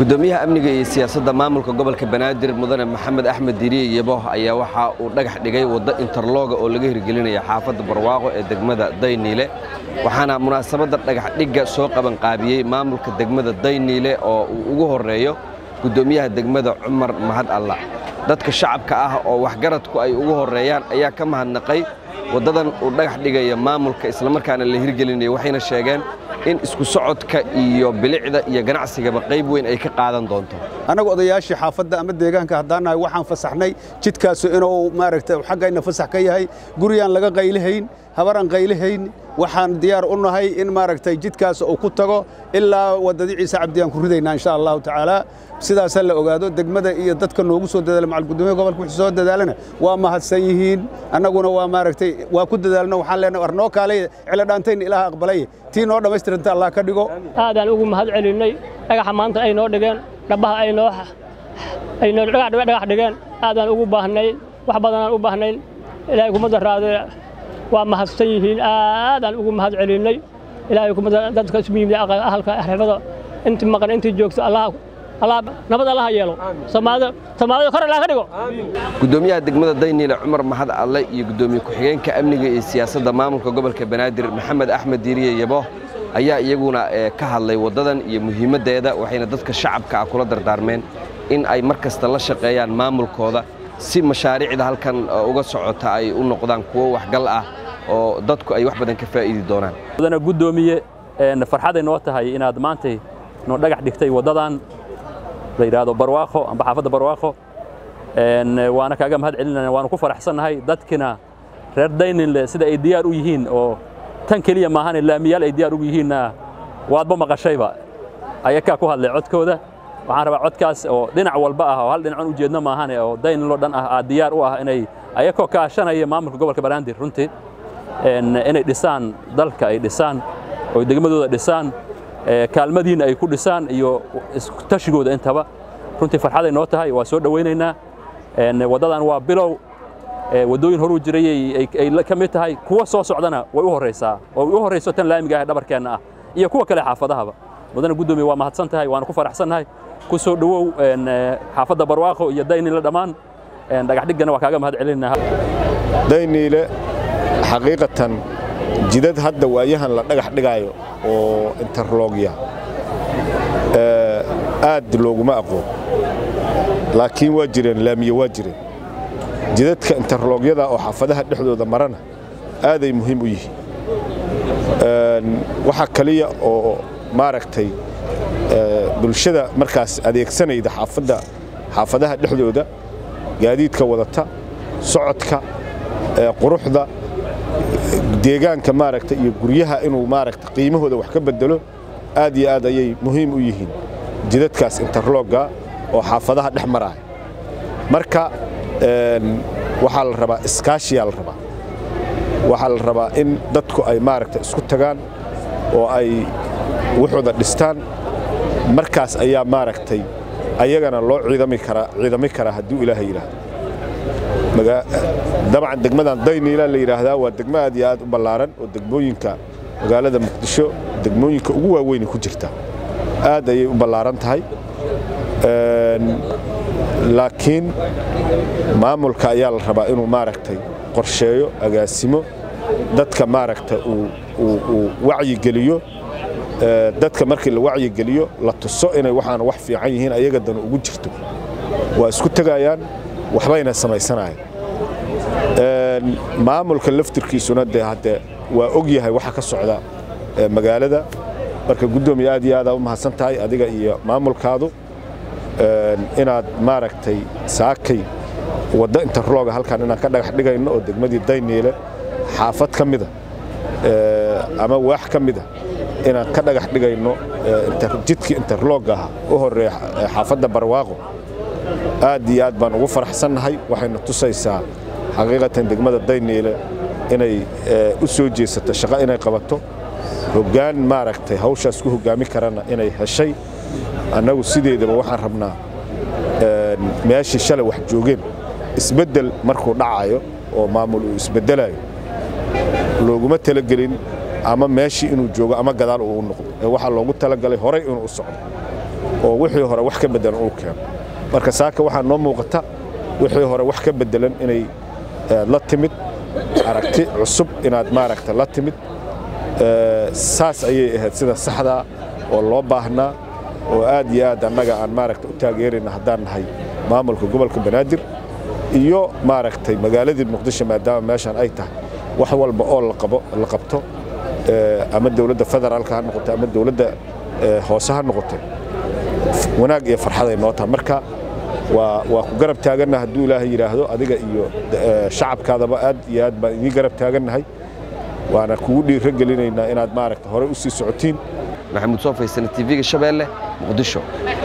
gudoomiyaha amniga iyo siyaasadda maamulka gobolka banaadir mudane maxamed axmed diriye yebo ayaa waxa uu dhagax dhigay waddo interlooga oo laga hirgelinaya xaafadda barwaaqo ee degmada dayniile waxaana munaasabadda dhagax dhigga soo qabanqaabiyey maamulka degmada dayniile oo uu ugu horreeyo gudoomiyaha degmada cumar mahad alla dadka shacabka ah oo waxgaradku ay ugu horreeyaan ayaa ka mahadnaqay waddadan uu dhagax dhigaya maamulka islamarkaana la hirgelinayo waxayna sheegeen in isku socodka iyo bilicda iyo ganacsigaba qayb weyn ay ka qaadan doonto annagu odayaashii xaafadda ama deegaanka haddaan nahay waxaan fasaxnay jidkaasu inuu maaragtay xaggayna fasax ka yahay guriyaan laga qaylihayn habaraan qaylihayn waxaan diyaar u nahay in maaragtay jidkaas uu ku tago ilaa waddadii ciise cabdiyaan ku ridaynaa insha allahu tacaala sidaasaa la ogaado degmada iyo dadka noogu soo dadaala macal gudoomiya gobolka wixii soo dadaalana waa mahadsan yihiin annaguna waa maaragtay waa ku dadaalno waxaan leenahay war noo kaalay ciladhaantayna ilaaha aqbalay tii noo dhammaystiranta allah ka dhigo aadaan ugu mahad celinnay dhagaxa maanta ay noo dhigeen dhabaha ay noo ay noo dhagax dhigeen aadaan ugu baahnayn wax badanaan u baahnayn ilaahay kuma daraadee waa mahadsan yihiin aadaan ugu mahad celinnay ilaahay kuma dadka ismu yimid ahalka xirfada intii maqan intii joogto allah nabad allaha yeelo soomaalida soomaalida kor allah ka dhigo gudoomiyaha degmada dayniile cumar mahad alle iyo gudoomiye ku-xigeenka amniga iyo siyaasadda maamulka gobolka banaadir maxamed axmed diiriye yabo ayaa iyaguna ka hadlay waddadan iyo muhiimaddeeda waxayna dadka shacabka ah kula dardaarmeen in ay mar kasta la shaqeeyaan maamulkooda si mashaariicda halkan uga socota ay u noqdaan kuwo waxgal ah oo dadku ay wax badan ka faa'iidi doonaan mudana guddoomiye farxaday noo tahay inaad maantay noo dhagax dhigtay waddadan la yidhaahdo barwaaqo amba xaafadda barwaaqo waana kaaga mahad celinana waanu ku faraxsannahay dadkina reer dayninle sida ay diyaar u yihiin oo tan keliya maahane laamiyaal ay diyaar ugu yihiinna waadba maqashayba ayakaa ku hadlay codkooda waxaan rabaa codkaas oo dhinac walba ah oo hal dhinacan u jeedno maahane oo dayninlo dhan ah aad diyaar u ah inay ayakoo kaashanaya maamulka gobolka banaadir runtii inay dhisaan dalka ay dhisaan oo degmadooda dhisaan kaalmadiina ay ku dhisaan iyo tashigooda intaba runtii farxaday noo tahay waa soo dhowaynaynaa waddadan waa bilow waddooyin horuu jiray ay ka mid tahay kuwa soo socdana way u horraysaa oo u horrayso tan laamiga ah dhabarkeenna ah iyo kuwa kale xaafadahaba mudana guddoomiye waa mahadsan tahay waana ku faraxsannahay ku soo dhowow xaafadda barwaaqo iyo dayniile dhammaan dhagaxdhiggana waa kaaga mahad celinaa dayniile xaqiiqatan jidad hadda waayahan la dhagax dhigaayo oo interlogya aad looguma aqoon laakiin waa jireen laamiye waa jireen jidadka interlogyada oo xaafadaha dhexdooda marana aaday muhiim u yihiin waxaa kaliya oo maaragtay bulshada markaas adeegsanayda xaafadda xaafadaha dhexdooda gaadiidka wadata socodka quruxda deegaanka maaragta iyo guryaha inuu maaragta qiimahooda wax ka bedelo aad iyo aad ayay muhiim u yihiin jidadkaas interlogga oo xaafadaha dhex maraaya marka waxaa la rabaa iskaashiyaa la rabaa waxaa la rabaa in dadku ay maaragta isku tagaan oo ay wuxuuda dhistaan markaas ayaa maaragtay ayagana loo ciidami karaa ciidami karaa hadduu ilaahay yidhaahdo dabcan degmadan dayniila la yidhaahdaa waa degmo aad iyo aad u ballaaran oo degmooyinka magaalada muqdisho degmooyinka ugu waaweynay ku jirta aad ayay u ballaaran tahay laakiin maamulka ayaa la rabaa inuu maaragtay qorsheeyo agaasimo dadka maaragta uu wacyigeliyo dadka markii la wacyigeliyo la tuso inay waxaan wax fiican yihiin ayaga danu ugu jirto waa isku tegayaan waxbayna samaysanayaan maamulka laftirkiisuna dee haddee waa og yahay waxa ka socda magaalada marka guddoomiye aad iyo aadaa u mahadsan tahay adiga iyo maamulkaadu inaad maaragtay saakay waddo interlooga halkan inaan ka dhagax dhigayno oo degmadii dayniile xaafad ka mida ama waax ka mida inaan ka dhagax dhigayno jidkii interlogga ah u horreeya xaafadda barwaaqo aad iyo aad baan ugu faraxsannahay waxayna tusaysaa xaqiiqatan degmada dayniile inay u soo jeesato shaqo inay qabato hoggaan maaragtay hawshaas ku hoggaami karana inay heshay annagu sideedaba waxaan rabnaa meeshii shalay wax joogeen isbeddel markuu dhacayo oo maamul uu isbeddelayo looguma talagelin ama meeshii inuu joogo ama gadaal uu u noqdo ee waxaa loogu talagalay horay inuu u socdo oo wixii hore wax ka beddelan uu keeno marka saaka waxaa noo muuqata wixii hore wax ka beddelan inay la timid aragti cusub inaad maaragta la timid saas ayay ahayd sida saxdaa oo loo baahnaa oo aad iyo aad annaga aan maaragta u taageerayna haddaan nahay maamulka gobolka banaadir iyo maaragtay magaaladii muqdisho maadaama meeshaan ay tahay wax walba oo la qabto ama dowladda federaalka ha noqoto ama dowladda hoose ha noqoto wanaag iyo farxaday noo tahay marka waa waa ku garab taaganna hadduu ilaahay yidhaahdo adiga iyo shacabkaadaba aad iyo aad baan idiin garab taagannahay waana kugu dhiiro gelinaynaa inaad maaragta hore u sii socotiin maxamuud soo faysana tv-ga shabeelle muqdisho